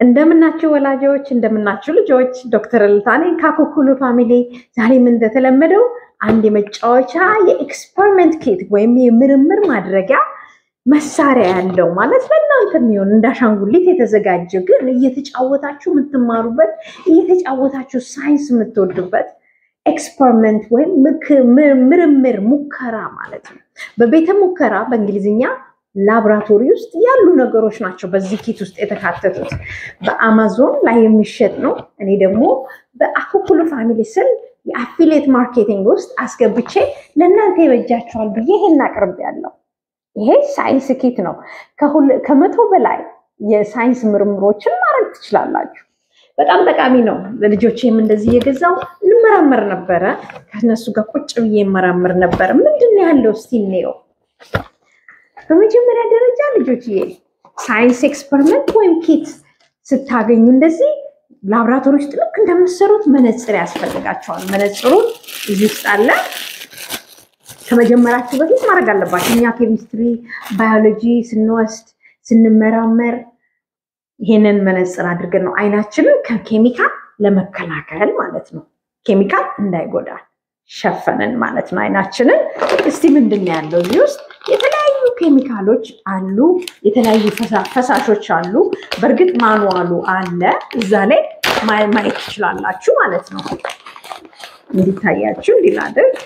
እንደምናችሁ ወላጆች፣ እንደምናችሁ ልጆች፣ ዶክተር እልልታ ነኝ ከኩኩሉ ፋሚሊ። ዛሬም እንደተለመደው አንድ የመጫወቻ የኤክስፐሪመንት ኪት ወይም የምርምር ማድረጊያ መሳሪያ ያለው ማለት ለእናንተ የሚሆን እንዳሻንጉሊት የተዘጋጀ ግን እየተጫወታችሁ የምትማሩበት እየተጫወታችሁ ሳይንስ የምትወዱበት ኤክስፐሪመንት ወይም ምርምር ሙከራ ማለት ነው። በቤተ ሙከራ በእንግሊዝኛ ላብራቶሪ ውስጥ ያሉ ነገሮች ናቸው በዚህ ኪት ውስጥ የተካተቱት። በአማዞን ላይ የሚሸጥ ነው። እኔ ደግሞ በአኩኩሉ ፋሚሊ ስል የአፊሌት ማርኬቲንግ ውስጥ አስገብቼ ለእናንተ ይበጃቸዋል ብዬ ይሄን አቅርቤያለሁ። ይሄ ሳይንስ ኪት ነው። ከመቶ በላይ የሳይንስ ምርምሮችን ማድረግ ትችላላችሁ። በጣም ጠቃሚ ነው። ለልጆቼም እንደዚህ እየገዛው እንመራመር ነበረ። ከነሱ ጋር ቁጭ ብዬ እመራመር ነበረ። ምንድን ነው ያለው እስቲ እንየው። በመጀመሪያ ደረጃ ልጆችዬ ሳይንስ ኤክስፐሪመንት ወይም ኪት ስታገኙ እንደዚህ ላብራቶሪ ውስጥ ልክ እንደምትሰሩት መነፅር ያስፈልጋቸዋል። መነፅሩን እዚህ ውስጥ አለ። ከመጀመራችሁ በፊት ማድረግ አለባችሁ። እኛ ኬሚስትሪ፣ ባዮሎጂ ስንወስድ ስንመራመር ይሄንን መነፅር አድርገን ነው አይናችንን ከኬሚካል ለመከላከል ማለት ነው። ኬሚካል እንዳይጎዳ ሸፈንን ማለት ነው አይናችንን። እስቲ ምንድን ነው ያለው እዚህ ውስጥ? የተለያዩ ኬሚካሎች አሉ፣ የተለያዩ ፈሳሾች አሉ። በእርግጥ ማኑዋሉ አለ እዛ ላይ ማየት ትችላላችሁ ማለት ነው። እንዲታያችሁ እንዲላደርግ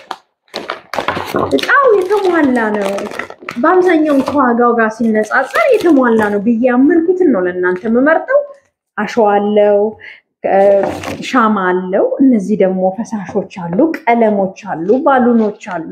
እቃው የተሟላ ነው። በአብዛኛው ከዋጋው ጋር ሲነጻጸር የተሟላ ነው ብዬ ያመንኩትን ነው ለእናንተ የምመርጠው። አሸዋ አለው፣ ሻማ አለው። እነዚህ ደግሞ ፈሳሾች አሉ፣ ቀለሞች አሉ፣ ባሉኖች አሉ።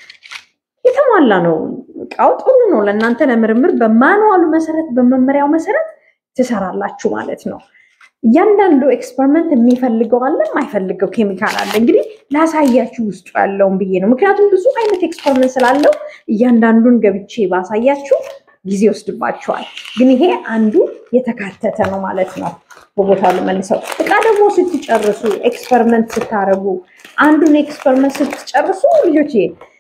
የተሟላ ነው እቃው። ጥሩ ነው ለእናንተ ለምርምር በማንዋሉ መሰረት በመመሪያው መሰረት ትሰራላችሁ ማለት ነው። እያንዳንዱ ኤክስፐሪመንት የሚፈልገው አለ የማይፈልገው ኬሚካል አለ። እንግዲህ ላሳያችሁ ውስጡ ያለውን ብዬ ነው። ምክንያቱም ብዙ አይነት ኤክስፐሪመንት ስላለው እያንዳንዱን ገብቼ ባሳያችሁ ጊዜ ወስድባችኋል። ግን ይሄ አንዱ የተካተተ ነው ማለት ነው። በቦታው ልመልሰው። እቃ ደግሞ ስትጨርሱ ኤክስፐሪመንት ስታደርጉ አንዱን ኤክስፐሪመንት ስትጨርሱ ልጆች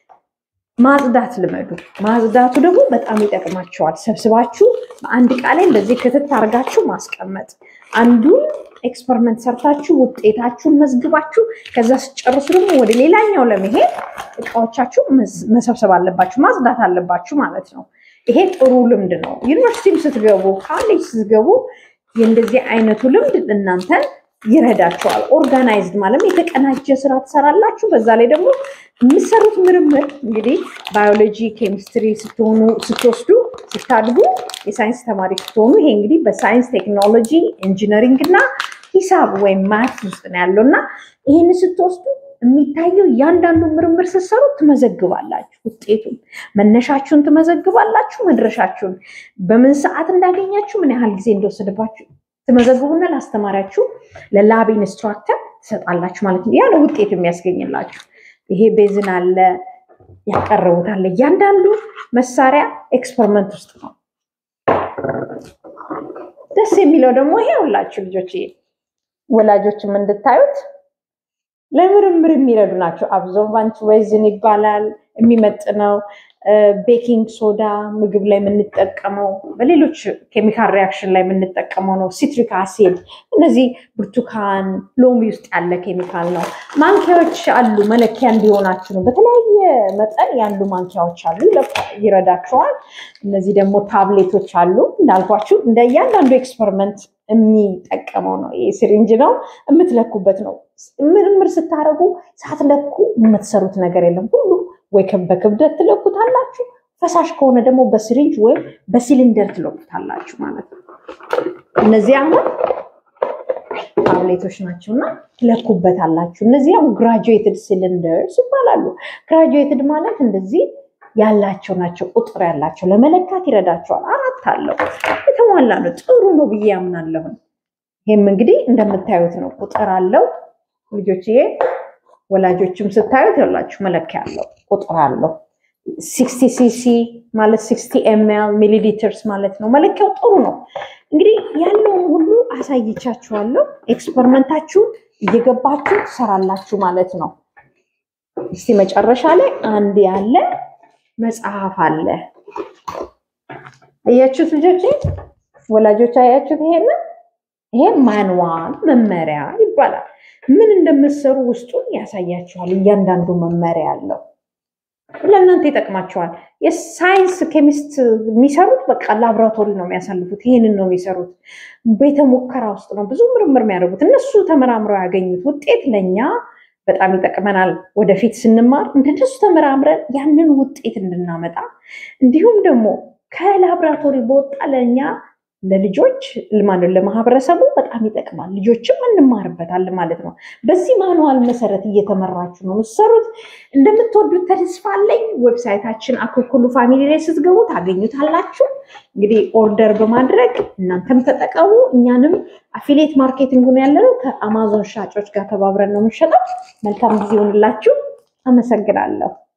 ማጽዳት ልመዱ። ማጽዳቱ ደግሞ በጣም ይጠቅማቸዋል። ሰብስባችሁ በአንድ እቃ ላይ እንደዚህ ክትት አድርጋችሁ ማስቀመጥ አንዱን ኤክስፐሪመንት ሰርታችሁ ውጤታችሁን መዝግባችሁ ከዛ ስጨርሱ ደግሞ ወደ ሌላኛው ለመሄድ እቃዎቻችሁ መሰብሰብ አለባችሁ፣ ማጽዳት አለባችሁ ማለት ነው። ይሄ ጥሩ ልምድ ነው። ዩኒቨርሲቲም ስትገቡ፣ ካሌጅ ስትገቡ የእንደዚህ አይነቱ ልምድ እናንተን ይረዳቸዋል። ኦርጋናይዝድ ማለት የተቀናጀ ስራ ትሰራላችሁ። በዛ ላይ ደግሞ የምሰሩት ምርምር እንግዲህ ባዮሎጂ፣ ኬሚስትሪ ስትሆኑ ስትወስዱ ስታድጉ የሳይንስ ተማሪ ስትሆኑ ይሄ እንግዲህ በሳይንስ ቴክኖሎጂ፣ ኢንጂነሪንግ እና ሂሳብ ወይም ማት ውስጥ ነው ያለው እና ይህን ስትወስዱ የሚታየው እያንዳንዱ ምርምር ስትሰሩ ትመዘግባላችሁ። ውጤቱን መነሻችሁን ትመዘግባላችሁ። መድረሻችሁን በምን ሰዓት እንዳገኛችሁ ምን ያህል ጊዜ እንደወሰደባችሁ ትመዘግቡና ለአስተማሪያችሁ ለላብ ኢንስትራክተር ትሰጣላችሁ ማለት ነው። ያለ ውጤት የሚያስገኝላችሁ ይሄ ቤዝን አለ ያቀረቡታል። እያንዳንዱ መሳሪያ ኤክስፐሪመንት ውስጥ ነው። ደስ የሚለው ደግሞ ይሄ ሁላችሁ ልጆች ወላጆችም እንድታዩት ለምርምር የሚረዱ ናቸው። አብዞርባንት ሬዝን ይባላል የሚመጥነው ቤኪንግ ሶዳ ምግብ ላይ የምንጠቀመው በሌሎች ኬሚካል ሪያክሽን ላይ የምንጠቀመው ነው። ሲትሪክ አሲድ እነዚህ ብርቱካን፣ ሎሚ ውስጥ ያለ ኬሚካል ነው። ማንኪያዎች አሉ መለኪያ እንዲሆናችሁ ነው። በተለያየ መጠን ያሉ ማንኪያዎች አሉ፣ ይረዳቸዋል። እነዚህ ደግሞ ታብሌቶች አሉ እንዳልኳችሁ እንደ እያንዳንዱ ኤክስፐሪመንት የሚጠቀመው ነው። ይህ ሲሪንጅ ነው የምትለኩበት ነው። ምርምር ስታደርጉ ሳትለኩ የምትሰሩት ነገር የለም ሁሉ ወይ በክብደት ትለኩታላችሁ፣ ፈሳሽ ከሆነ ደግሞ በሲሪንጅ ወይም በሲሊንደር ትለኩታላችሁ ማለት ነው። እነዚህ አሁን ታብሌቶች ናቸው እና ትለኩበታላችሁ። እነዚህ አሁን ግራጁዌትድ ሲሊንደርስ ይባላሉ። ግራጁዌትድ ማለት እንደዚህ ያላቸው ናቸው፣ ቁጥር ያላቸው ለመለካት ይረዳቸዋል። አራት አለው፣ የተሟላ ነው። ጥሩ ነው ብዬ ያምናለሁ። ይህም እንግዲህ እንደምታዩት ነው፣ ቁጥር አለው ልጆችዬ ወላጆችም ስታዩት ያላችሁ መለኪያ አለው ቁጥር አለው። ሲክስቲ ሲሲ ማለት ሲክስቲ ኤምኤል ሚሊ ሊትርስ ማለት ነው። መለኪያው ጥሩ ነው። እንግዲህ ያለውን ሁሉ አሳይቻችኋለሁ። ኤክስፐሪመንታችሁን እየገባችሁ ትሰራላችሁ ማለት ነው። እስቲ መጨረሻ ላይ አንድ ያለ መጽሐፍ አለ። አያችሁት ልጆች፣ ወላጆች አያችሁት ይሄንን ይሄ ማንዋል መመሪያ ይባላል። ምን እንደምትሰሩ ውስጡን ያሳያችኋል። እያንዳንዱ መመሪያ አለው። ለእናንተ ይጠቅማቸዋል። የሳይንስ ኬሚስት የሚሰሩት በቃ ላብራቶሪ ነው የሚያሳልፉት። ይህንን ነው የሚሰሩት። ቤተ ሙከራ ውስጥ ነው ብዙ ምርምር የሚያደርጉት። እነሱ ተመራምረው ያገኙት ውጤት ለእኛ በጣም ይጠቅመናል። ወደፊት ስንማር እንደነሱ ተመራምረን ያንን ውጤት እንድናመጣ እንዲሁም ደግሞ ከላብራቶሪ በወጣ ለእኛ ለልጆች ልማን ለማህበረሰቡ በጣም ይጠቅማል። ልጆችም እንማርበታለን ማለት ነው። በዚህ ማንዋል መሰረት እየተመራችሁ ነው የምትሰሩት። እንደምትወዱት ተስፋ አለኝ። ዌብሳይታችን አኩኩሉ ፋሚሊ ላይ ስትገቡ ታገኙታላችሁ። እንግዲህ ኦርደር በማድረግ እናንተም ተጠቀሙ። እኛንም አፊሌት ማርኬቲንግ ነው ያለነው ከአማዞን ሻጮች ጋር ተባብረን ነው የምንሸጠው። መልካም ጊዜ ይሆንላችሁ። አመሰግናለሁ።